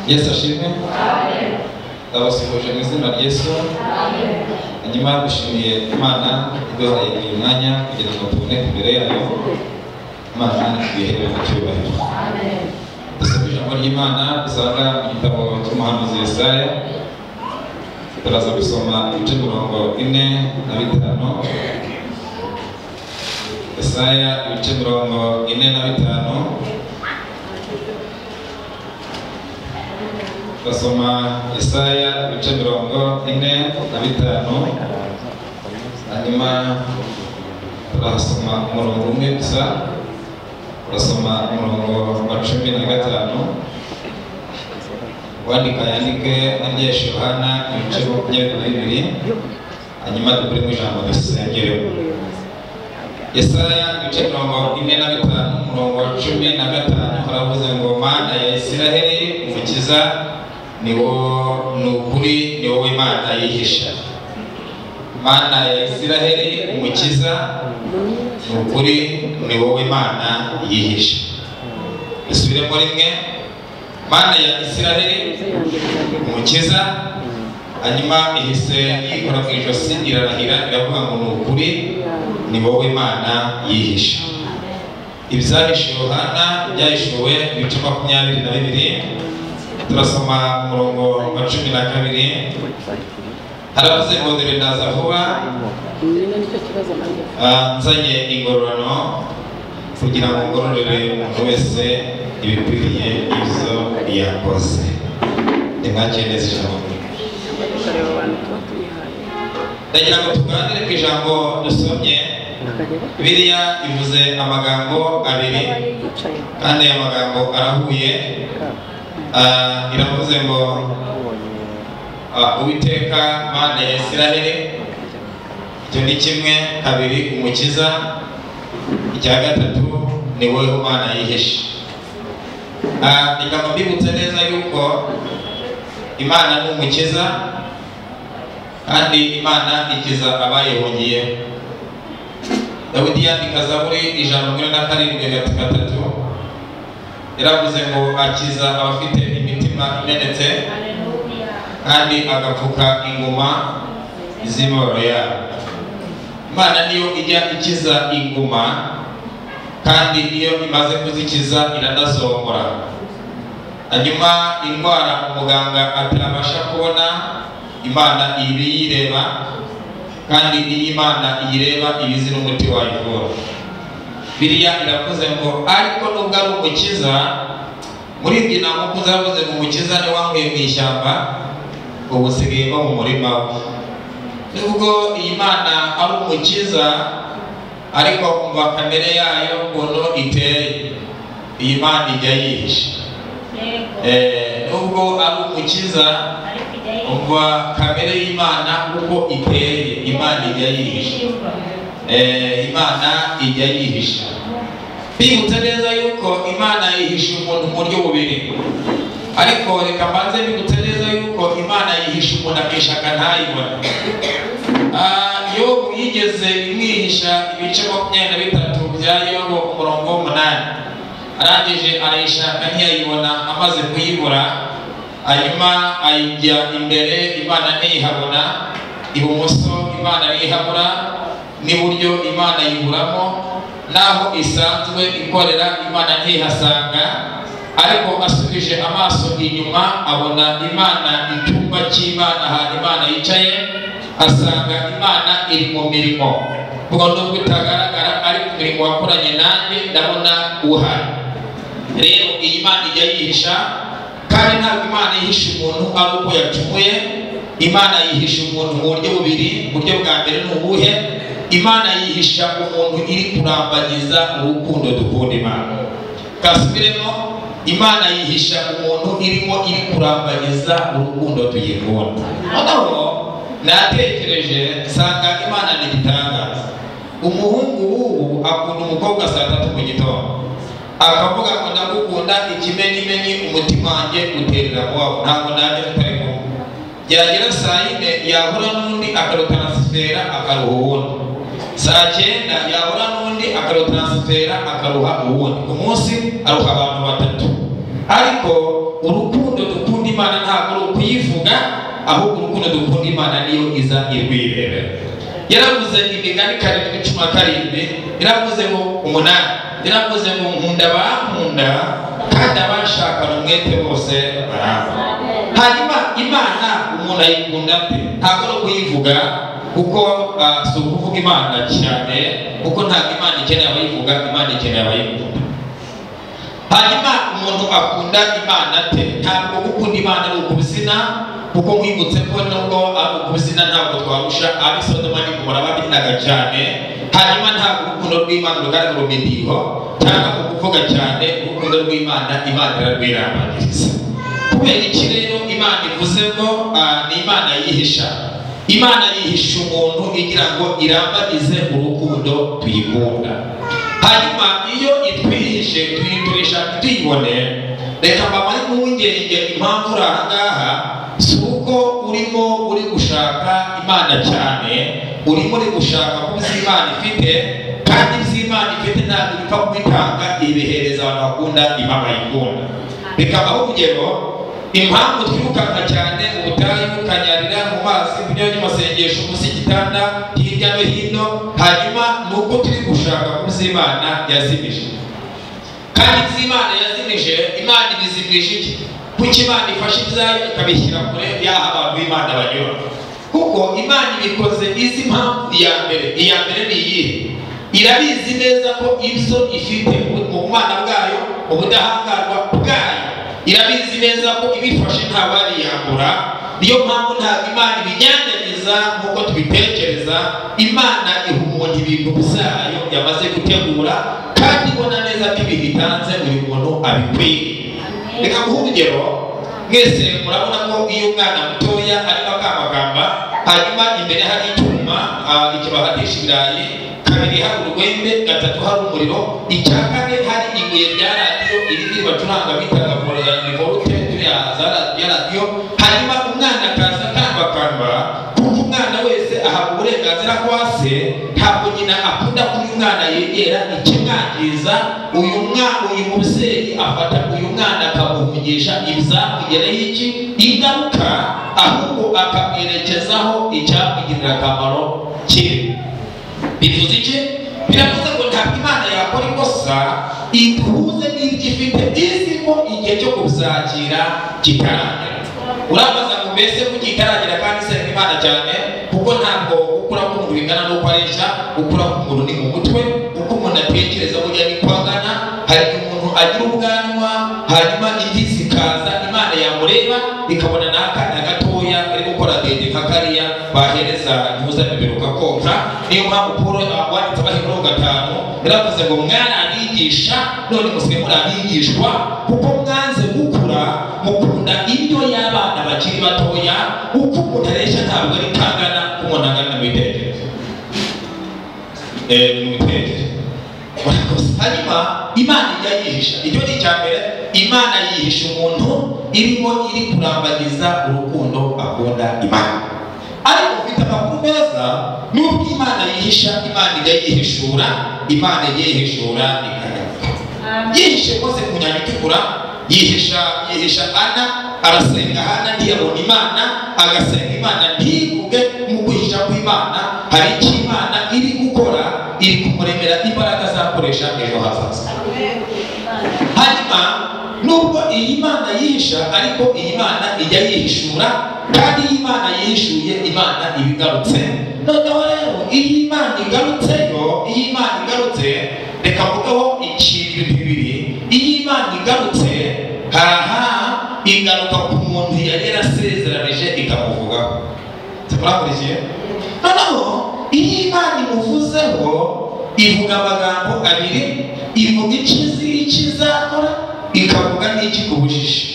yesu ashimwe ndabasuhuje mu izina rya yesu hanyuma dushimiye imana iduhaye uyu mwanya kugira ngo tuboneke imbere yayo imana ibihere mu cyubahiro dusabye ijambo ry'imana dusanga mu gitabo cy'umuhanuzi yesaya turaza gusoma ibice mirongo ine na bitanu yesaya ibice mirongo ine na bitanu basoma Isaya ibice mirongo ine na bitanu hanyuma turahasoma umurongo umwe gusa turasoma umurongo wa cumi na gatanu wandika yandike n'ibyeshi yohana ibice makumyabiri bibiri hanyuma dukore mu ijambo dusengereho Isaya ibice mirongo ine na bitanu umurongo wa cumi na gatanu haravuze ngo mana ya Isiraheli umukiza ni ukuri ni wowe imana yihisha imana ya isiraheli umukiza ni ukuri ni wowe imana yihisha isubiremo rimwe imana ya isiraheli umukiza hanyuma ihise yikora mu ijosi irarahira iravuga ngo ni ukuri ni wowe imana yihisha ibyahishuwe yohana byahishuwe ibice makumyabiri na bibiri turasoma umurongo wa cumi na kabiri haravuze ngo dore ndaza vuba nzanye ingororano kugira ngo ngororere umuntu wese ibikwiriye ibyo yakoze nimwakire neza ijambo ndagira ngo tuganire ku ijambo dusomye biriya ivuze amagambo abiri kandi aya magambo arahuye iravuze ngo uwiteka mana ya isiraheli icyo ni kimwe kabiri umukiza icya gatatu ni wowe umana yihishe ikaba mbibutsa neza yuko imana ni umukiza kandi imana ikiza abayihungiye dawidi yandika zaburi ijana na na karindwi gatatu yaravuze ngo akiza abafite imitima imenetse kandi agapfuka inguma z'imibabaro yabo imana niyo ijya ikiza inguma kandi iyo imaze kuzikiza iranazongora hanyuma indwara umuganga atabasha kubona imana ibi yireba kandi iyi imana iyireba ibizi n'umuti wayivura biriya iravuze ngo ariko nubwo ari umukiza muri ibyo ntabwo ukuze yavuze ngo umukiza ni wanguye mu ishyamba ubu usigaye mu murima we nubwo iyi mana ari umukiza ariko kumva kamere yayo ukuntu iteye iyi mana ijya yihishe nubwo ari umukiza umva kamere y'imana uko iteye imana ijya yihishe imana ijya yihisha bibutse neza yuko imana yihisha umuntu mu buryo bubiri ariko reka mbanze bibutse neza yuko imana yihisha umuntu akishaka ntayibone iyo yigeze imwihisha ibice makumyabiri na bitatu bya yobo umurongo w'umunani arangije arayishaka ntiyayibona amaze kuyibura hanyuma ayijya imbere imana ntiyihabona ibumoso imana ntiyihabura n'iburyo imana yiburamo n'aho isanzwe ikorera imana ntihasanga ariko asubije amaso inyuma abona imana icyumba cy'imana ahantu imana yicaye asanga imana iri mu mirimo ubwo nubwo itagaragara ariko umurimo wakoranye nanjye ndabona uhari rero iyi Imana ijya yihisha kandi ntabwo Imana yihisha umuntu ari uko yacumuye Imana yihisha umuntu mu buryo bubiri uburyo bwa mbere ni ubuhe Imana yihisha umuntu iri kurambagiza urukundo dukunda Imana kasubiremo Imana yihisha umuntu irimo iri kurambagiza urukundo tuyikunda noneho natekereje nsanga Imana ni igitangaza umuhungu w'ubu akunda umukobwa saa tatu mu gitondo akavuga ngo ndagukunda ikimenimeni umutima wanjye uterera wawe ntabwo nanjye tutari kumwe byagera saa yine yahura n'undi akarutaransifera akaruha uwundi saa cyenda yahura n'undi akarutaransifera akaruha uwundi ku munsi aruha abantu batatu ariko urukundo dukunda imana ntabwo ari ukuyivuga ahubwo urukundo dukunda imana niyo iza irwiberera yaravuze imigani karindwi cumi na karindwi yaravuze ngo umunani yaravuze ngo nkunda bankunda kandi abashakana umwete bose baramba hanyuma imana umuntu ayikunda ate ntabwo ari kuyivuga kuko ah, si ukuvuga imana cyane kuko ntabwo imana ikeneye abayivuga imana ikeneye abayikunda hanyuma umuntu akunda imana ate ntabwo gukunda imana ari ukubizina kuko nkwibutse ko nubwo ari ukubizina ntabwo twarusha ab'i sodoma n'igomora babinaga cyane hanyuma ntabwo urukundo rw'imana rugaragara umediho cyangwa mu kuvuga cyane urukundo rw'imana imana irarwiramagiriza kubera iki rero imana ivuze ngo ah, ni imana yihisha imana yihisha umuntu igira ngo irambagize urukundo tuyikunda hanyuma iyo itwihishe tuyiturisha ntituyibone reka mbamare impungenge impamvu uri aha ngaha si uko urimo uri gushaka imana cyane urimo uri gushaka ko uzi imana ifite kandi ibyo imana ifite ntabwo bipfa kubitanga ibihereza abantu bakunda imana yikunda bikabaho urugero impamvu twirukanka cyane ubutayu kanyarira mu mazi kunyura n'amasengesho munsi y'igitanda hirya no hino hanyuma ni uko turi gushaka ko uzi imana yazimije kandi ibyo imana yazimije imana ibizimije iki kuko imana ifashe ibyayo ikabishyira kure y'aho abantu b'imana banyura kuko imana ibikoze izi impamvu iya mbere iya mbere ni iyihe irabizi neza ko ibyo ifite mu bumana bwayo ubudahangarwa bwayo irabizi neza ko ibifashe ntabwo yariyambura niyo mpamvu ntabwo imana ibinyanyagiza nk'uko tubitekereza imana iha umuntu ibintu byayo yamaze gutegura kandi ibona neza ko ibintu itanze buri muntu abikwiye reka guha urugero mwese murabona ko iyo umwana mutoya arimo akamagamba hanyuma imbere hari icyuma ah, ikibahatisha ibirayi kabiri hari urwembe gatatu hari umuriro icya kane hari ibuye rya radiyo irindi bacuranga bitaga vorute ya radiyo hanyuma umwana akaza akambakamba kuko umwana wese ahabwa uburenganzira kwa se ntabwo nyina akunda ko uyu mwana yegera ikimwangiza uyu mwana uyu mubyeyi afata uyu mwana akamuvugisha ibyamugereho iki ingaruka ahubwo akamwerekezaho icyamugirira akamaro kiri bivuze iki biravuze ngo ntabwo imana yakora ikosa ihuze n'ibyo ifite izi ko igihe cyo kubizakira kitaragera urabaza ngo mbese ko kitaragera kandi isenga imana cyane kuko ntabwo ukura k'umuntu bingana n'uko aresha ukura k'umuntu ni mu mutwe uko umuntu atekereza burya ni ko angana hari umuntu agira ubwanwa hanyuma indi zikaza imana yamureba ikabona n'akana gatoya ari gukora dede nka kariya bahereza ntuza biberuka konka niyo mpamvu paul wanditse abaheburaho gatanu yaravuze ngo mwana abigisha none musigaye muri abigishwa kuko mwanze gukura mukunda indyo y'abana bakiri batoya uko umuntu aresha ntabwo ari kangana umuntu angana mu bitekerezo eh, mu bitekerezo murakoze hanyuma imana ijya yihisha icyo ni icya mbere imana yihisha umuntu irimo iri kurambagiza urukundo akunda imana ariko ufite amakuru meza n'ubwo imana yihisha imana ijya yihishura imana ijya yihishura ikagaruka yihishe rwose ku nyanja itukura yihisha yihisha ana arasenga hana ntiyabona imana agasenga imana ntivuge mu kwihisha kw'imana hari icyo imana iri gukora iri kumuremera imbaraga azakoresha ejo hazaza hanyuma nubwo iyi mana yihisha ariko iyi mana ijya yihishura kandi iyi mana yihishuye imana iba igarutse noneho rero iyo imana igarutse murahurikiye noneho iyo imana imuvuzeho ivuga amagambo abiri ivuga ikizi ikizakora ikavuga n'ikikubujije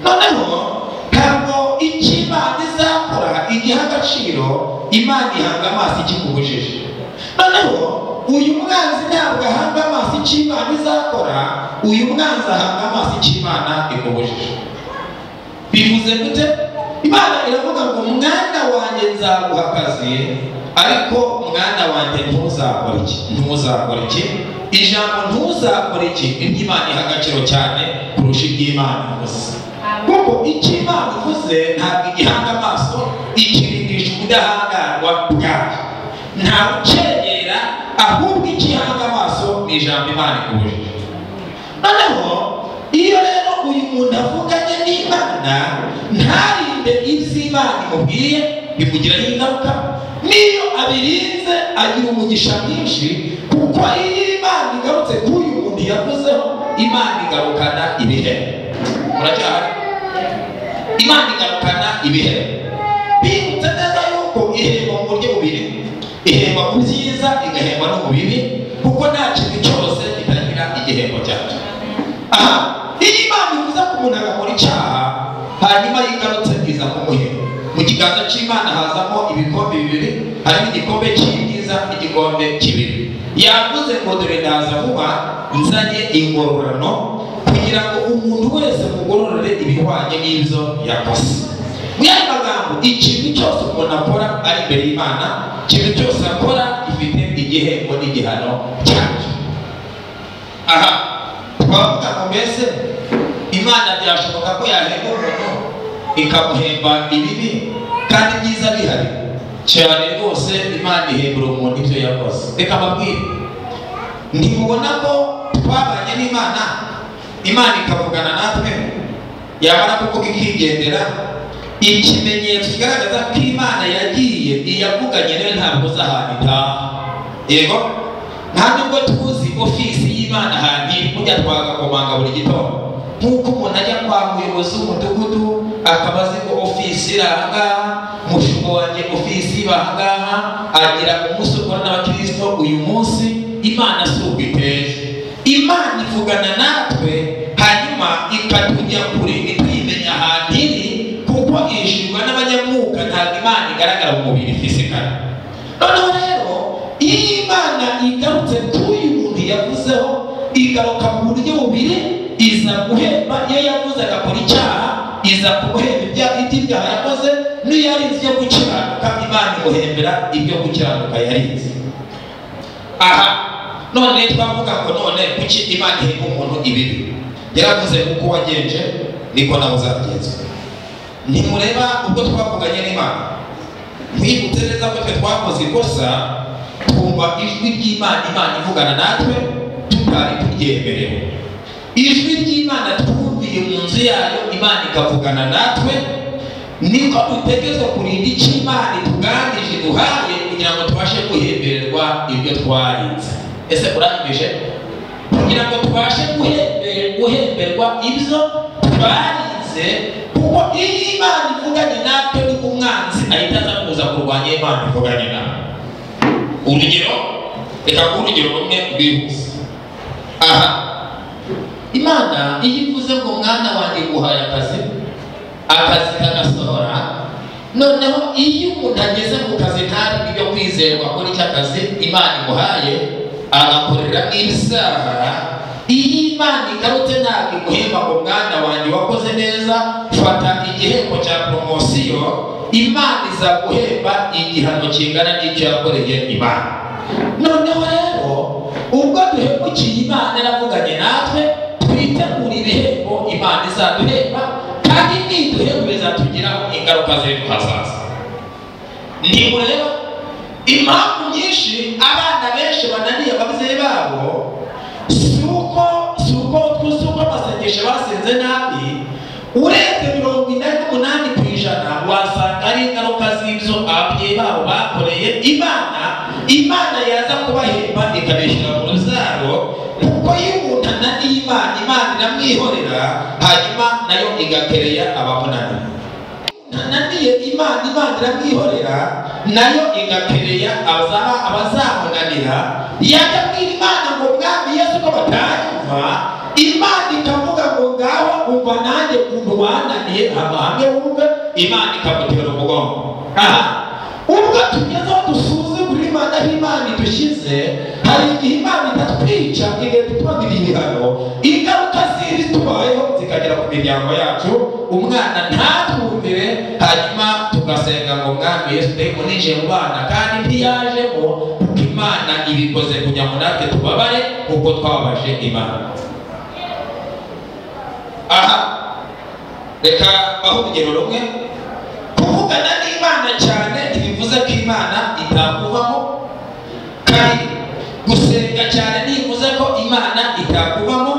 noneho ntabwo icyo imana izakora igiha agaciro imana ihanga amaso ikikubujije noneho uyu mwanzi ntabwo ahanga amaso icyo imana izakora uyu mwanzi ahanga amaso icyo imana ikubujije bivuze gute imana iravuga ngo mwana wanjye nzaguha akazi ariko mwana wanjye ntuzakore iki ntuzakore iki ijambo ntuzakore iki nibyo imana iha agaciro cyane kurusha iby'imana gusa kuko icyo imana ivuze ntabwo igihanga amaso ikirindisha ubudahangarwa bwayo nta ucyegera ahubwo ikihanga amaso ni ijambo imana ikubujije noneho iyo rero uyu muntu avuganye n'imana ntarinde ibyo imana imubwiye bimugiraho ingaruka niyo abirinze agira umugisha mwinshi kuko iyo imana igarutse kuri uyu muntu yavuzeho imana igarukana ibihembo muracyahari imana igarukana ibihembo bibutse neza yuko ihemba mu buryo bubiri ihemba mu byiza igahemba no mu bibi kuko nta kintu cyose kitagira igihembo cyacyo aha iyo imana ivuze ko umuntu agakora icyaha hanyuma yigarutse bwiza kumuhemba mu kiganza cy'imana hazamo ibikombe bibiri harimo igikombe cy'ibyiza n'igikombe cy'ibibi yavuze ngo dore ndaza vuba nzanye ingororano kugira ngo umuntu wese mugororere ibihwanye n'ibyo yakoze mu yandi magambo ikintu cyose umuntu akora ari imbere y'imana ikintu cyose akora gifite igihembo n'igihano cyacyo aha twavuga ngo mbese imana byashoboka ko yahemba umuntu ikamuhemba ibibi kandi byiza bihari cyane rwose imana ihembera umuntu ibyo yakoze reka mbabwire ntimubona ko twabanye n'imana imana ikavugana natwe yamara kuvuga ikigendera ikimenyetso kigaragaza ko imana yagiye iyavuganye nayo ntabwo uzahana itaha yego nta nubwo tuzi ofisi y'imana ahantu iri kujya twagakomanga buri gitondo nk'uko umuntu ajya kwa muyobozi w'umudugudu akaba azi ko ofisi iri ahangaha mushuko wanjye ofisi iba ahangaha agira umunsi ukora n'abakirisito uyu munsi imana si uko iteye imana ivugana natwe hanyuma ikatujya kure ntituyimenya ahantu iri kuko irishirwa n'abanyamwuka ntabwo imana igaragara mu mubiri fisikara noneho rero iyo imana igarutse kuri uyu muntu yavuzeho igaruka mu buryo bubiri iza guhemba iyo yavuze agakora icyaha iza kumuhemba ibyaha ibyaha yakoze n'iyo yarinze ibyo gukiranuka imana imuhembera ibyo gukiranuka yarinze aha none twavuga ngo none kuki imana ihemba umuntu ibibi yaravuze uko wagenje niko nawe uzagenzwe ntimureba ubwo twavuganye n'imana mwibutse neza ko twe twakoze ikosa twumva ijwi ry'imana imana ivugana natwe tutari turyemerewe ijwi ry'imana twumviye mu nzu yayo imana ikavugana natwe niko dutegetswe kurinda icyo imana ituganije duhaye kugira ngo tubashe guhembererwa ibyo twarinze ese urangije kugira ngo tubashe guhembe- guhemberwa ibyo twarinze kuko iyo imana ivuganye natwe ni umwanzi ahita aza kuza kurwanya imana ivuganye nawe urugero reka nguhe urugero rumwe rwihuse aha imana iyo ivuze ngo mwana wanjye guhaye akazi akazi kagasohora noneho iyo umuntu ageze mu kazi ntari ibyo kwizerwa kuri icyo kazi imana imuhaye agakorera ibisaha iyo imana igarutse ntabwo iguhemba ngo mwana wanjye wakoze neza fata igihembo cya poromosiyo imana izaguhemba igihano kingana n'icyo yakoreye imana noneho rero ubwo duhemukiye imana yaravuganye natwe twitegura ibihembo imana izaduhemba kandi niduhemba bizatugiraho ingaruka z'ejo hazaza ntimureba impamvu nyinshi abana benshi bananiye ababyeyi babo si uko si uko twese uko amasengesho basenze nabi urebye mirongo inani n'umunani ku ijana wasanga ari ingaruka z'ibyo ababyeyi babo bakoreye imana imana yaza kubahemba ikabishyira mu ruzaro kuko iyo umuntu ananiye imana imana iramwihorera hanyuma nayo igakereya abamunaniye nani yagiye imana imana iramwihorera nayo igakereya abazaha abazamunanira yajya abwira imana ngo mwami yesu ko batanyumva imana ikavuga ngo ngaho umva nanjye ukuntu wananiye hano hamwe wumve imana ikamutera umugongo aha ubwo tugeze aho dusuzugura imana aho imana idushyize hari igihe imana itatwica igahita itubona ibihano ingaruka ziri tubayeho zikagera ku miryango yacu umwana ntatwumvire hanyuma tugasenga ngo mwami yesu ndeko ninjiye mu bana kandi ntiyajemo kuko imana ibikoze kugira ngo natwe tubabare kuko twababaje imana aha reka aho urugero rumwe kuvugana n'imana cyane ntibivuze ko imana itakubamo kandi gusenga cyane ntibivuze ko imana itakubamo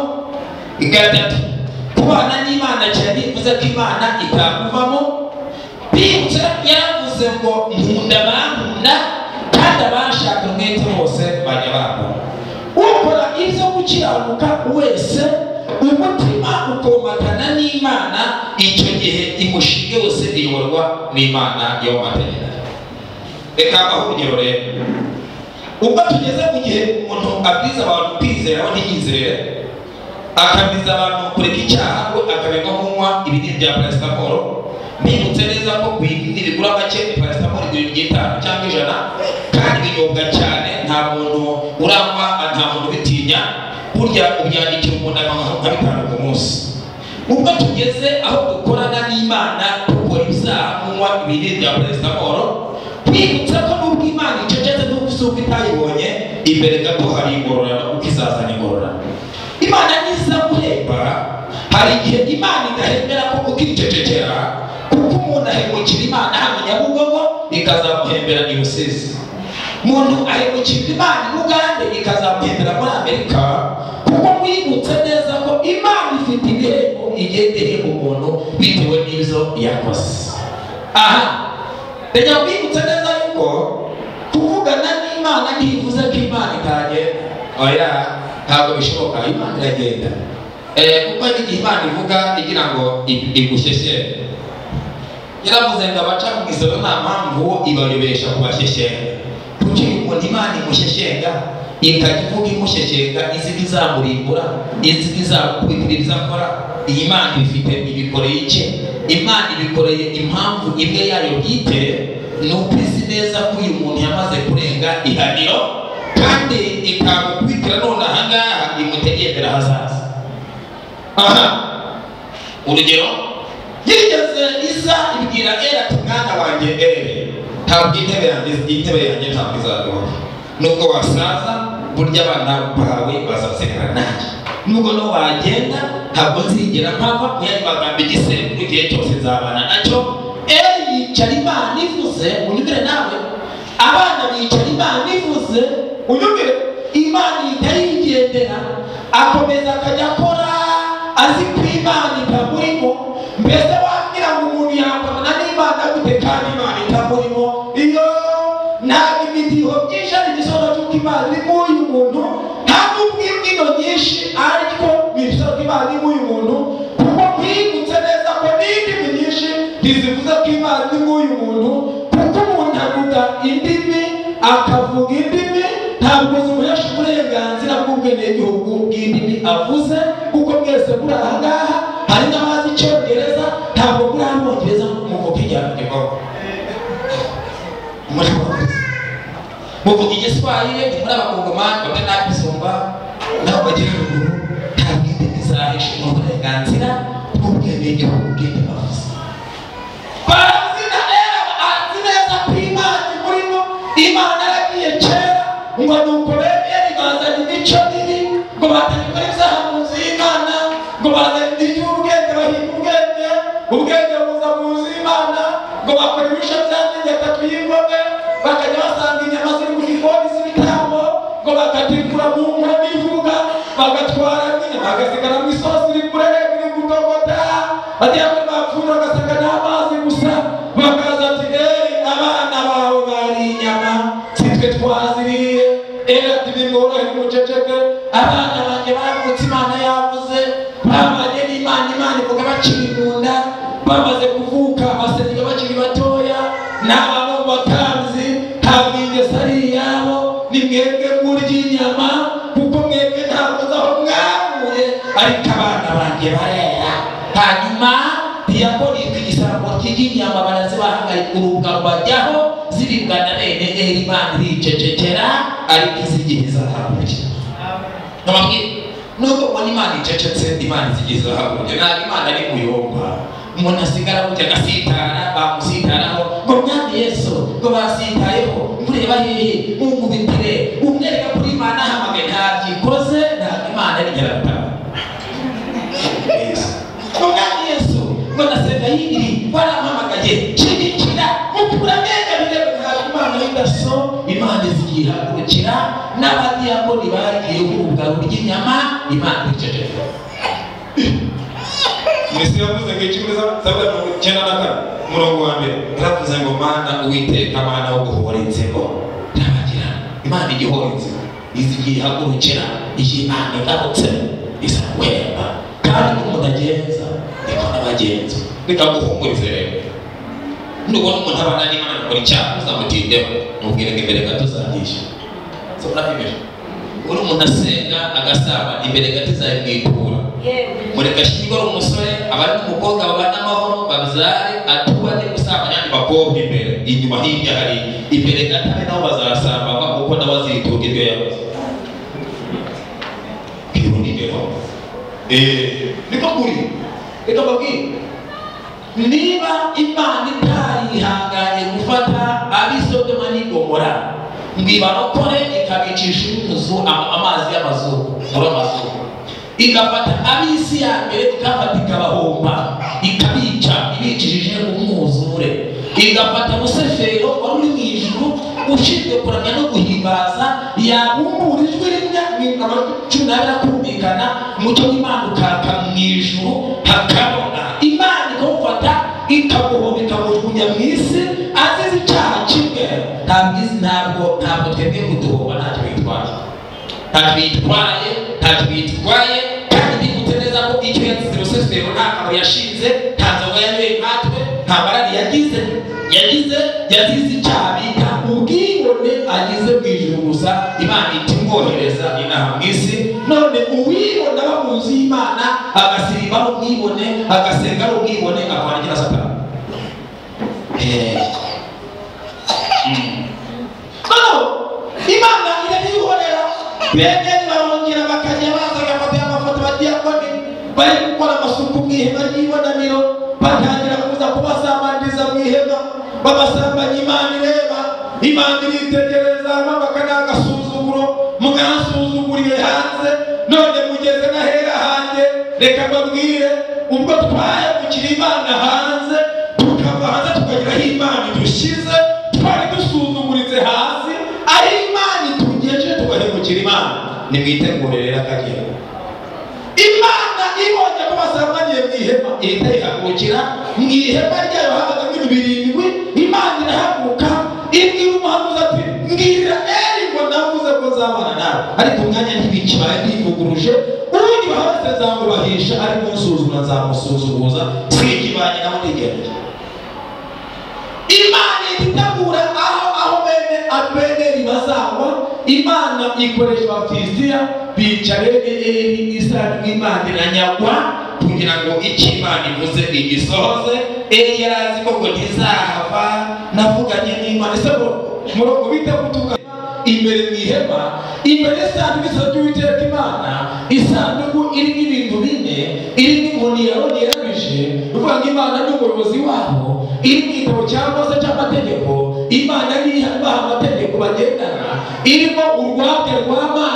gatatu kubana n'imana cyane ntibivuze ko imana itakubamo bibutse yaravuze ngo nkunda bankunda kandi abashaka umwete bose bajya bakora ukora ibyo gukiranuka wese umutima ukomatana n'imana icyo gihe imushinge wose iyoborwa n'imana yo mu mategeko reka aho urugero rero ubwo tugeze mu gihe umuntu abwiza abantu kwizera aho ntiyizere akabwiza abantu kureka icyaha ngo akabega kunywa ibinini bya parasitamoro nibutse neza ko ku ibinini bigura make parasitamoro igura itanu cyangwa ijana kandi binyobwa cyane nta muntu uranywa nta muntu ubitinya burya ubyandikira umuntu amahoro nka bitanu ku munsi ubwo tugeze aho dukorana n'imana dukora ibyaha kunywa ibinini bya parasitamoro twibutsa ko nubwo imana icecetse n'ubwo isuka itayibonye imbere gato hari ingororano kuko izazana ingororano imana niza guhemba hari igihe imana idahembera ko kuko iricecekera kuko umuntu ahemukira imana hano nyabugogo ikazamuhembera i rusizi umuntu ahemukira imana i bugande ikazamuhembera muri amerika kuko mwibutse neza ko imana ifite ibihembo igenda ihemba umuntu bitewe n'ibyo yakoze aha reka mwibutse neza yuko kuvugana n'imana ntibivuze ko imana itagenda oya ntabwo bishoboka imana iragenda kuko hari igihe imana ivuga igira ngo igushyeshyere yaravuze ngo abaca mu ijoro nta mpamvu ibayobesha ku bashyeshyenga kuki umuntu imana imushyeshyenga ikajya ivuga imushyeshyenga izi izamurimbura izi izakubitira ibyo akora iyi mana ibifite ibikoreye iki imana ibikoreye impamvu imwe yayo bwite ni uko izi neza ko uyu muntu yamaze kurenga ihaniro kandi ikamukubitira none ahangaha imutegendera ahazaza aha urugero yigeze iza ibwira era ati mwana wanjye ere ntabwo intebe yanjye intebe yanjye ntabwo izagaho nubwo wasaza burya abana bawe bazasenga nanjye nubwo no wagenda ntabwo nzigera mpava ku yandi magambo igisembu igihe cyose nzabana nacyo ere yicara imana ivuze unyumvire nawe abana bicara imana ivuze unyumvire imana ihita yigendera akomeza akajya akora azi ko imana itamurimo mbese wabwira ngo umuntu yakorana n'imana gute kandi imana itamurimo iyo ntabwo imidiho byinshi ari igisoro cy'uko imana iri muri uyu muntu nta n'ubwo imbyino nyinshi ariko bigisoro ko imana iri muri uyu muntu kuko mwibutse neza ko n'indimi nyinshi ntizivuze ko imana iri muri uyu muntu kuko umuntu avuga indimi akavuga indimi ntabwo zimuhesha uburenganzira bw'ubwenegihugu bw'indimi avuze kuko mwese muri aha ngaha hari n'abazi icyongereza ntabwo muri hano bongereza muvuga igihanagirwa muri bongereza muvuga igiswahili muri abakongomani bamwe n'abisumba n'abanyaruguru ntabwo indimi zahisha uburenganzira bw'ubwenegihugu bw'indimi avuze barazi na rero azi neza ko imana imurimo imana yaragiye kera ngo ni ukubere bazanye imico mibi ngo bazanye gukora ibyaha mu nzu y'imana ngo bazanye iby'ubwenge bahinga ubwenge ubwenge buza mu nzu y'imana ngo bakora ibirusha by'amategeko twiyigomwe bakajya basanga inyama ziri mu gikoni z'ibitambo ngo bakatikura mu nkono ivuga bagatwara n'inyama bagasigaramo isosi iri kurega iri gutogota bagiye kuri bapfura bagasanga nta mazi gusa bakaza ati eee abana bawe bariye inyama si twe twaziriye era ntibimworohera umuceceke abana banjye baravutse imana yavuze babanye n'imana imana ivuga bakiri mu nda bamaze kuvuka basenga bakiri bato mwebwe murya inyama kuko mwebwe ntabwo uzi aho mwavuye ariko abana banjye barera hanyuma diyabolike igisambo cy'inyama barazibahangayika urubwa rubajyaho ziribwa na bene eri imana iricecekera ariko iz'igihe zahaburya nababwira nubwo ubona imana icecetse imana izigeze hakurya ntabwo imana ari kuyobwa umuntu asigara gutya agasitara bamusitaraho ngo mwami yesu ngo basitayeho mureba hehe umubitire umwereka kuri imana ahamagaye ntabyikoze ntabwo imana arigera gutaha ngo mwami yesu ngo nasenga yiri warampamagaye shimikira mukura mwenda bireba ntabwo imana y'idaso imana izigiye hakurikira n'abadiyakoni bagiye kubugarura ry'inyama imana iceceka mwese yavuze ngo icumi z'abwa mirongo icyenda na kane umurongo wa mbere yaravuze ngo mana uwiteka mana wo guhora inzigo irabagira imana igihora inzigo izigiye ihagurukira iyi imana igarutse izaguhemba kandi uko mudagenza niko n'abagenza reka guhumurize rero nubona umuntu abana n'imana akora icyaha uzamutindeho mubwire ngo imbere gato uzabyishyura so murabibira uri umuntu asenga agasaba imbere gato uzabimwitura mureka ashyirwe ari umusore abari umukobwa babana amahoro babyare atubane gusambana n'abandi bakobwa imbere inyuma hirya hari imbere gato ari nabo bazasambana kuko nawe azitunga ibyo yakoze kwibona imbere niko kuri reka mbabwire niba imana itarihanganye gufata abisodoma n'igomora ngo ibarokore ikabicisha inyuzu amazi y'amazuru muri amazuru igafata ab'isi ya mbere ikabafata ikabahomba ikabica ibicishije umwuzure igafata musefero wari uri mu ijuru ushinzwe kuramya no guhimbaza yabumbura ijwi rimwe mikoro cumi n'abiri akumvikana umucyo w'imana ukaka mu ijuru hakabona imana ikamufata ikamuhoma ikamujugunya mu isi azize icyaha kimwe ntabwo izi ntabwo ntabwo twebwe kuduhomba ntacyo bitwaye ntacyo bitwaye ntacyo bitwaye kandi ndibutse neza ko icyo yazize rusesero nta kamaro yashinze nta nzoga yanyweye nkatwe nta marari yagize yagize yazize icyaha bita ubwibone agize mu ijuru gusa imana ihita imwohereza inaha mu isi none uwibona aba mu nzu y'imana agasirimba ari ubwibone agasenga ari ubwibone akora agira satani noneho imana irabihorera bene barongera bakajya baza bagafata amafoto badiyakoni bari gukora amasuku mu ihema ry'ibonaniro batangira kuza kubasambaniriza mu ihema babasambanya imana ireba imana iritegereza amabaka ni agasuzuguro mwansuzuguriye hanze none mugeze n'ahera hanjye reka mbabwire ubwo twayabukira imana hanze tukava hanze tukagira aho imana idushyize twari dusuzuguritse hasi aho imana itugejeje tugahemukira imana nimwitegure rero akagera imana ibonye ko basambaniye mu ihema ihita yihagurukira mu ihema ryayo habaga nk'ibintu birindwi imana irahaguruka ibwira umuhanuzi ati mbwira eri ngo navuze ko nzabana nawe ariko umwanya ntibikibaye ndivuguruje ubundi bahase nzamubahisha ariko unsuzuma nzamusuzuguza sikibanye naho nigereje imana itegura aho aho bene abeneri bazagwa imana ikoresha abafilisitiya bica bene eri isaka imana iranyagwa kugira ngo icyo imana ivuze igisohoze eri yari azi ko ngo ntizahava navuganye n'imana ese murongo bita kutuka imbere mu ihema imbere y'isanduku isa ry'uwiteka imana isanduku irimo ibintu bine irimo inkoni ya roni yarabije uvuga ngo imana ni umuyobozi wabo iri mu gitabo cya mose cy'amategeko imana niyo ibaha amategeko bagendana irimo urwabya rw'amana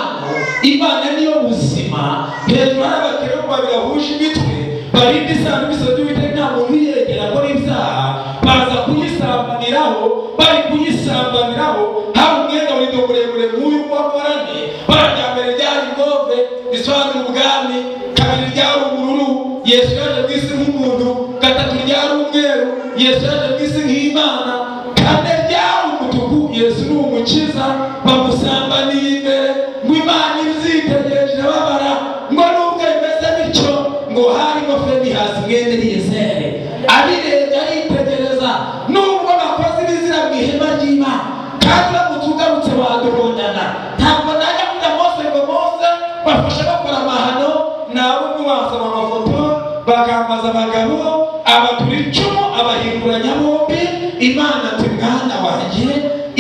imana niyo buzima hejuru hari abakerubu babiri bahuje imitwe barinda isanduku isa ry'uwiteka nta muntu uyegera akora ibyaha baza kuyisambaniraho bari kuyisambaniraho hari umwenda w'urido muremure nk'uyu w'amarane barajya mbere ryari ingombe risobanura ubwami kabiri ryari ubururu yesu yaje ku isi nk'umuntu gatatu ryari umweru yesu yaje ku isi nk'imana kane ryari umutuku yesu ni umukiza bamusambaniye imbere ngo imana ibizitegereje babara ngo nubwo bimeze bityo ngo hari ingofero hasi mwene niyezere abirebye aritegereza nubwo bakoze ibizira mu ihema ry'imana kandi uramutse ugarutse waduhondana nta babafasha bakora amahano nabo ntiwasaba amafoto bakambaza abagabo abatura icumu abahingura nyabombi imana ati mwana wanjye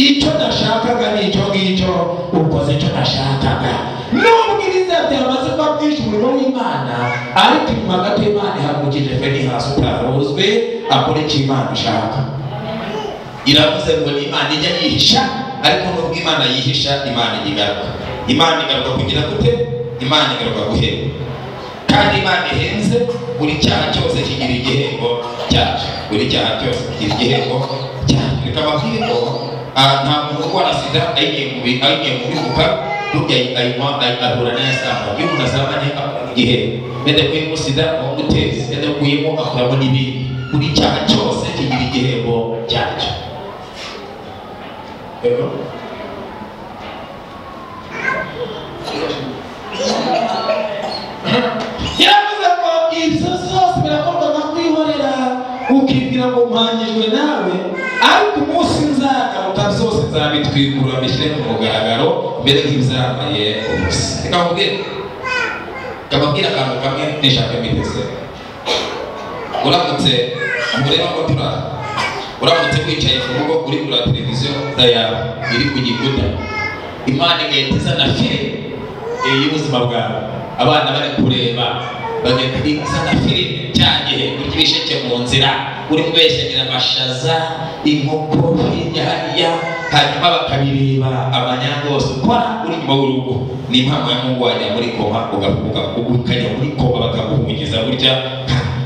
icyo nashakaga ni icyo ngicyo ukoze icyo nashakaga nubwo ibiza byamaze kuba byinshi umuriro w'imana ariko inyuma gato imana ihagurukije feni hasi utaruzwe akora icyo imana ishaka iravuze ngo ni imana ijya yihisha ariko nubwo imana yihisha imana igaruka imana igaruka kugira gute imana igaruka guhera kandi imana ihenze buri cyaha cyose kigira igihembo cyacyo buri cyaha cyose kigira igihembo cyacyo reka bakwiye ngo ah, nta muntu urwara sida ayigiye mu bi- ayigiye mu bivuga burya ayi- ayinywa ayi- ahura n'ayasamba iyo umuntu asambanye akura igihembo ndetse kuyemo sida uramuteza ndetse kuyemo akuramo n'ibindi buri cyaha cyose kigira igihembo cyacyo Hello? yaravuze ngo ibyo byose birakorwa no kwihorera ukibwira ngo mpangijwe nawe ariko umunsi nzagaruka byose nzabitwikura mbishyire ku mugaragaro mbere nk'ibizambaye ubusa reka nkubwire kababwira akantu kamwe nishaka mbiteze uramutse mureba ngo turi aha uramutse wicaye ku rugo uri kureba televiziyo yawe iri ku gikuta imana igahita izana filime eh, y'ubuzima bwawe abana bari kureba bagahita izana filime cya gihe urya ibisheke mu nzira urimo ubeshagira amashaza inkoko hirya hariya hanyuma bakabireba amanyanga yose ukora uri nyuma w'urugo ni impamvu ya mungu wajya muri koma ugafuka ukajya muri koma bakaguhungiza burya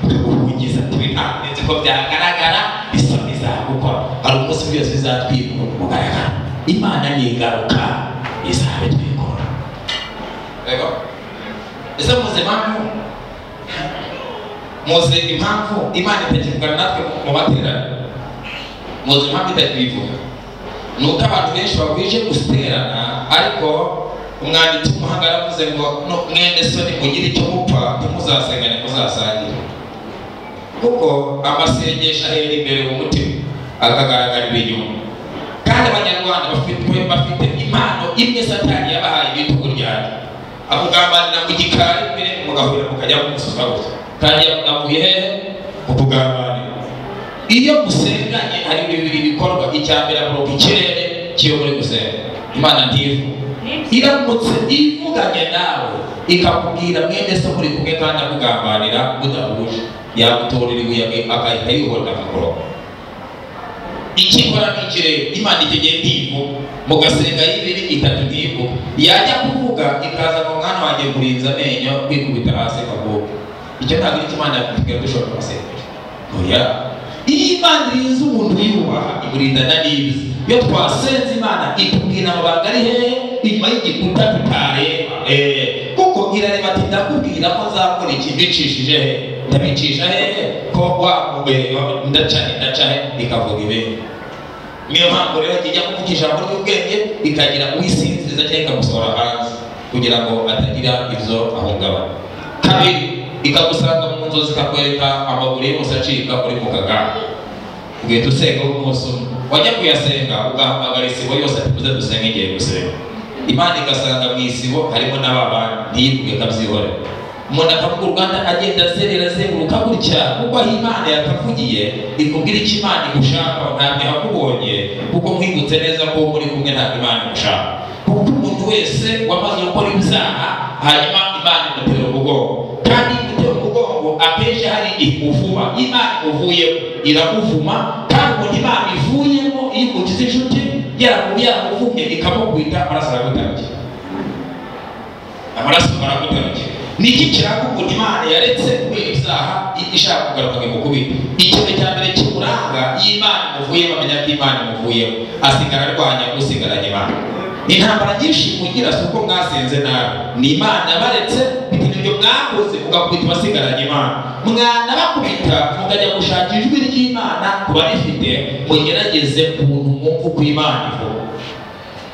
bakaguhungiza ati ntabwo ko byagaragara isoni zagukora hari umunsi byose bizatwikura ku mugaragaro imana nigaruka izabitwikura D'accord Ese muzi impamvu muzi impamvu Imana itakivugana natwe mu materaniro muzi impamvu itakibivuga ni uko abantu benshi bagwije guterana ariko umwanditsi w'umuhanga yaravuze ngo "No, mwene soni mugire icyo mupfa ntimuzasengane muzasangire kuko amasengesho ahera imbere mu mutima akagaragarira inyuma kandi abanyarwanda bafitwe bafite impano imwe satani yabahaye ibitugu ryanyu akugambanira mu gikari imbere mugahurira mukajya kumususa gusa kandi yavuye hehe mu kugambanira iyo musenganye hari bibiri bikorwa icya mbere amuroga ikirere kiyo muri gusenga imana ntivu iramutse ivuganye nawe ikakubwira mwene se muri kumwe kandi akugambanira mudahuje yagutorera ibuye agahita yihorera akagorora ikikora n'ikirere imana itegeye ntivu mugasenga y'ibiri itatu ntivu yajya kuvuga ikaza mu mwana wanjye kurinza amenyo kwikubita hasi akaguka icyo ntabwo icyo imana yakubwira dushobora kumasengesha oya iyo imana irinze umuntu yubaha imurindana n'ibiza iyo twasenze imana itubwira amabanga ari hehe inyuma y'igikuta tutareba Eh, kuko irareba ati ndakubwira ko nzakora iki mbicishije he ndabicisha hehe ko wa mugenge ndaca he ndaca he ikavuga ibintu niyo mpamvu rero kijya kuvuga ijambo ry'ubwenge ikagira uyisinziza cyangwa ikamusohora hanze kugira ngo atagira ibyo ahungabana kabiri ikagusanga mu nzozi ikakwereka amabuye yose acika uri mu kagare ugahita usenga w'umunsi umwe wajya kuyasenga ugahamagara isibo yose atuze dusenga igihe gusenga imana igasanga mu isibo harimo n'ababana ntiyivuge akabyihorera umuntu akavuga u rwanda agenda azerera azenguruka gutya kuko aho imana yakavugiye ikubwira icyo imana igushaka ntabwo ihakubonye kuko mwibutse neza ko muri kumwe ntabwo imana igushaka kuko umuntu wese wamaze gukora ibyaha hanyuma imana imutera umugongo kandi iyo imutera umugongo akenshi hari igihe uvuma imana uvuyemo iramuvuma kandi umuntu imana ivuyemo iyo ukugize inshuti yarakubi yaramuvumye ikamukubita amaraso aragutangira amaraso aragutangira ni iki kiranga ukuntu imana yaretse kubera ibyaha ishaka kugaruka imukubita ikintu cya mbere kimuranga iyo imana imuvuyemo amenya ko imana imuvuyemo asigara arwanya usigaranye imana intambara nyinshi mugira si uko mwasenze nabi ni imana baretse bitewe n'ibyo mwakoze mugakubita abasigaranye imana mwanabakubita mukajya gushaka ijwi ry'imana ku barifite mugerageze ukuntu mwumva uko imana ivuga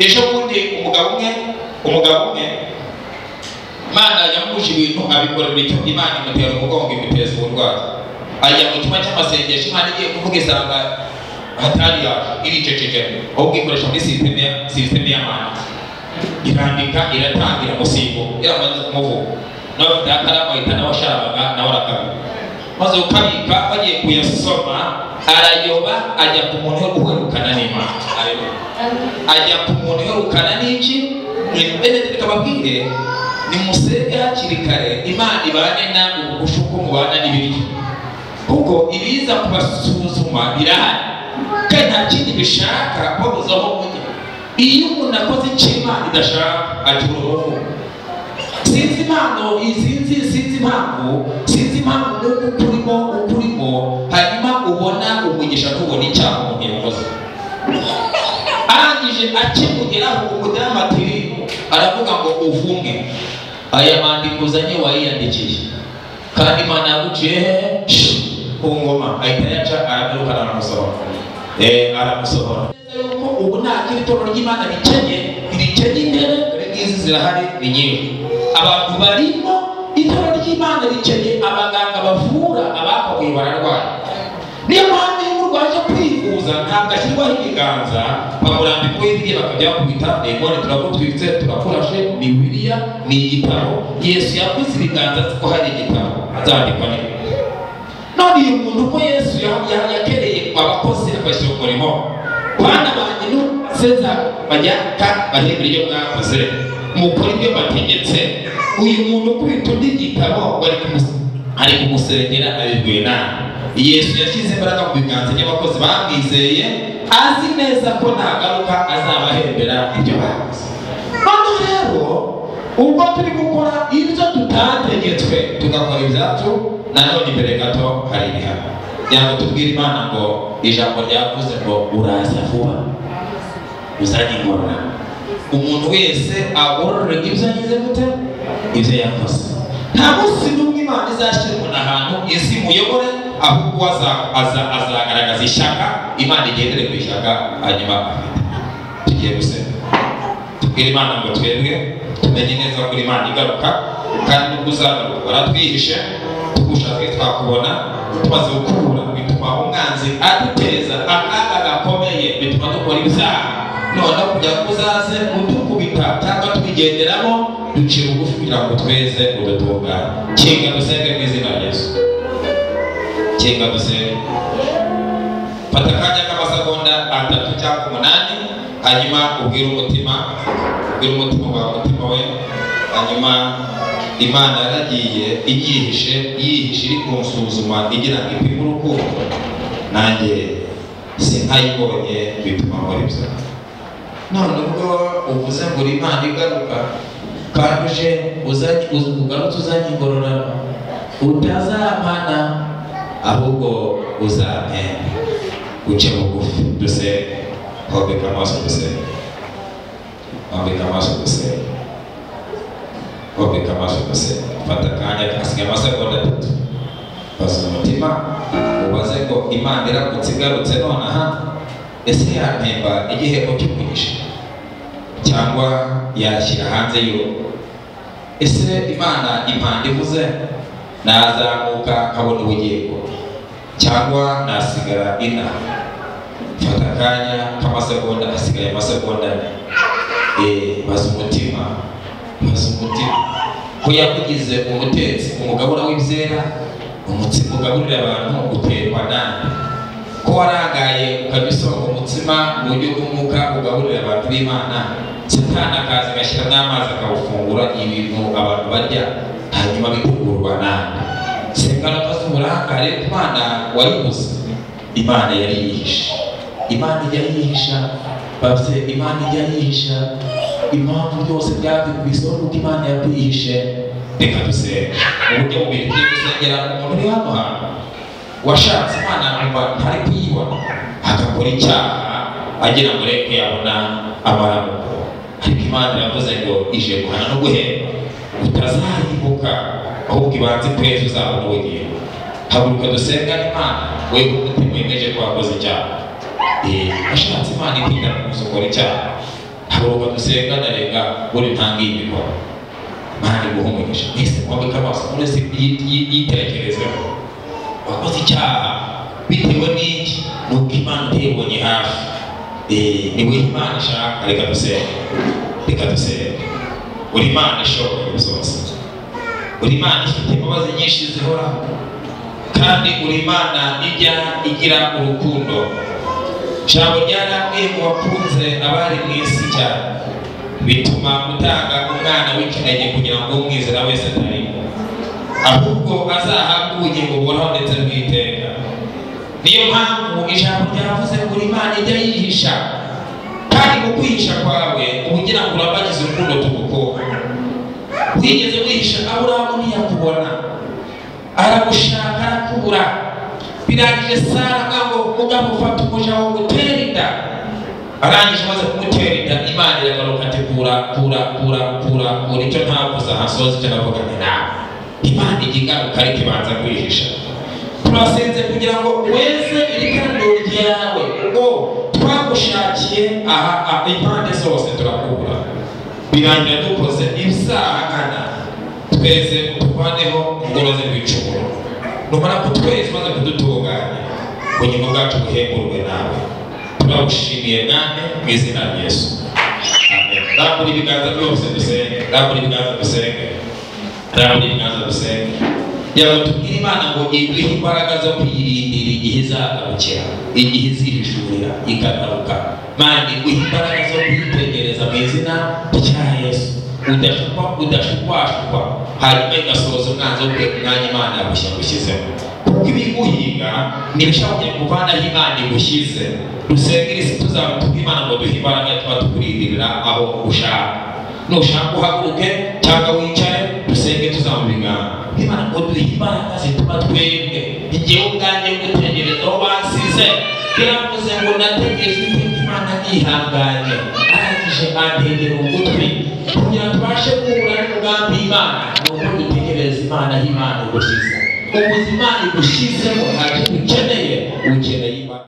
ejo bundi umugabo umwe umugabo umwe imana yamuje ibintu abikora buri cyo imana imutera umugongo imuteza uburwayi ajya mu cyumba cy'amasengesho imana igiye kuvuga isanga hatari yaje iricecekera ahubwo ikoresha muri sisiteme ya- sisiteme y'amana irandika iratangira umusigo iramaze kumuvuga nawe afite akaramu ahita nawe asharabaga nawe arakaraga maze ukabika bagiye kuyasoma arayoba ajya ku muntu yo guherukana n'imana Haleluya. ajya ku muntu uherukana n'iki mbere tukababwire nimusenge hakiri kare imana ibane namwe mu gushuko mubana n'ibiryo kuko ibiza kubasuzuma birahari kandi nta kindi bishaka babuzaho mujya iyo umuntu akoze icyo imana idashaka agira uruhu sinzi impano izinzi sinzi impamvu sinzi impamvu nuko ukurimo ukurimo hanyuma ubona umugisha ntubona icyaha umuntu yakoze arangije akimugeraho umudamu ati aravuga ngo uvumwe aya mandiko uzanye wayiyandikiye kandi imana yaguciye he ku ngoma ahita ayaca aragaruka aramusohora Eh, aramusohora yuko ubu nta kiri torero ry'imana rikenye rikenye intebe ngizi zirahari ni nyinshi abantu barimo itora ry'imana rikenye abaganga bavura abakorewe bararwara niyo mpamvu iyo urwaje kwivuza ntabwo ashyirwaho ibiganza bamurambika hirya bakajya bakubita none turagutwitse turakurashe ni biriya ni igitabo yesu yakoze ibiganza kuko hari igitabo azandikwa neza none uyu muntu ko yesu ya- ya- yakereye abakozi agashyira umurimo bana banjye nuseza bajya ka bahindura ibyo mwakoze mukora ibyo bategetse uyu muntu ukubita undi gitabo bari kumus- ari kumusengera abibwiwe nabi yesu yashyize imbaraga mu biganza by'abakozi bamwizeye azi neza ko nta ngaruka azabahembera ibyo bakoze hano rero ubwo turi gukora ibyo tutategetswe tugakora ibyacu nanone imbere gato hari ibihano yaba tubwira imana ngo ijambo ryavuze ngo uraza vuba uzanye ingorora umuntu wese agororerwa ibyo agize gute ibyo yakoze nta munsi n'umwe imana izashyira umuntu ahantu isi muyobore ahubwo aza- aza- azagaragaza ishyaka imana igendere ku ishyaka hanyuma afite tugiye gusenga tubwire imana ngo twebwe tumenye neza ko imana igaruka kandi ubwo uzagaruka waratwihishe tugushake twakubona tumaze gukura bituma umwanzi aduteza akaga gakomeye bituma dukora ibyaha noneho kugira ngo uzaze udukubita cyangwa tubigenderamo ducira ubugufi kugira ngo tweze udutungane kinga dusenge mu izina rya yesu kinga dusenge fata akanya k'amasegonda atatu cyangwa umunani hanyuma ubwire umutima ubwire umutima wawe umutima we hanyuma imana yaragiye ibyihishe yihishe iri kunsuzuma igira ngo ipime urukundo nanjye sinkayibonye bituma nkora ibyo none ubwo uvuze ngo uri imana igaruka kandi uje uzanye uz- ugarutse uzanye ingororano utazampana ahubwo uzampemba uce bugufi dusenge wambika amaso dusenge wambika amaso dusenge wambika amaso dusenge fata akanya kasigaye amasegonda atatu baza umutima ubaze ngo imana irakutse igarutse nonaha ese yampemba igihembo cy'umugisha cyangwa yashyira hanze y'urugo ese imana impanda ivuze nazamuka nkabona ubugingo cyangwa nasigara inaha fata akanya k'amasegonda asigaye amasegonda ane Eh, baza umutima baza umutima ko yakugize umutetsi umugabura w'ibyera umutsima ugaburira abantu uterwa nande ko warangaye ukajya usonga umutsima mu buryo bw'umwuka ugaburira abantu b'imana satani akaza agashyira n'amazi akawufungura ibintu abantu barya hanyuma bikugurwa nande si ingaruka z'uburangare imana wayibuze imana yari yihishe imana ijya yihisha bafite imana ijya yihisha impamvu byose byari ku isoko kuko imana yakwihishe reka dusenga mu buryo bubiri tugiye gusengera umuntu uri hano hantu washatse imana nkumva ntari kuyibona agakora icyaha agira ngo reka yabona amaramuko ariko imana iravuze ngo ije guhana no guhemba utazayibuka ahubwo ibanze kwezi uzabona ubugingo haguruka dusenga imana wewe umutima wemeje ko wakoze icyaha Eh, washatse imana itinda kugusukura icyaha haguruka dusenga ndarenga buri ntangiye imikoro imana iguhumurisha mwese mwambika amaso mwese yitekerezeho wakoze icyaha bitewe n'iki ni uko imana utayibonye hafi Eh, ni we imana ishaka reka dusenge reka dusenge uri imana ishoboye zose uri imana ifite imbabazi nyinshi zihoraho kandi uri imana ijya igira urukundo ijambo ryaramwe mu bakunze abari mu isi cyane bituma gutanga umwana w'ikinege kugira ngo umwizera wese atarimo ahubwo azahabwe ubugingo buhoraho ndetse bw'iteka niyo mpamvu ijambo ryavuze ngo uri imana ijya yihisha kandi mu kwihisha kwawe uba ugira ngo urabagize urukundo tugukunda wigeze wihisha aburahamu ntiyakubona aragushaka arakubura birangije sara nkaho mugabo ufata umuja wawe gutera inda arangije amaze kumutera inda imana iragaruka ati kura kura kura kura kura icyo ntavuze ahasoza icyo navuga ni nawe imana ijya ingaruka ariko ibanza kwihisha turasenze kugira ngo weze iri kandi ryawe ngo twagushakiye aha aha impande zose turakubura birangira dukoze ibisahagana tweze tuvaneho ubworozi bw'icumuro numara kutweza maze kudutunganya ubugingo bwacu buhengurwe nawe turagushimiye mwami mu izina rya yesu amen rambura ibiganza byose dusenge rambura ibiganza dusenge rambura ibiganza dusenge yaba tubwira imana ngo iduhe imbaraga zo kuyirindira igihe izagarukira igihe izihishurira ikagaruka mani uhe imbaraga zo kuyitegereza mu izina rya yesu udashukwa udashukwashukwa hanyuma igasohoza umwanzi wo kureka umwanya imana yagushyizemo kuko ibiguhiga ntibishobora kuvanaho imana igushyize dusenge isi tuzamutubwe imana ngo duhe imbaraga tuba tukurindirira aho ushaka nushaka uhaguruke cyangwa wicare dusenge tuzamubiganza imana ngo duhe imbaraga zituma twebwe igihe ubwanjye gutegereza aho basize yaravuze ngo nategereje iteka imana nihanganye arangije antegera ugutwi kugira tubashe guhura n'umugambi imana ni uko dutegereza imana aho imana igushize ubuzima igushyizemo ntacyo dukeneye ukeneye imana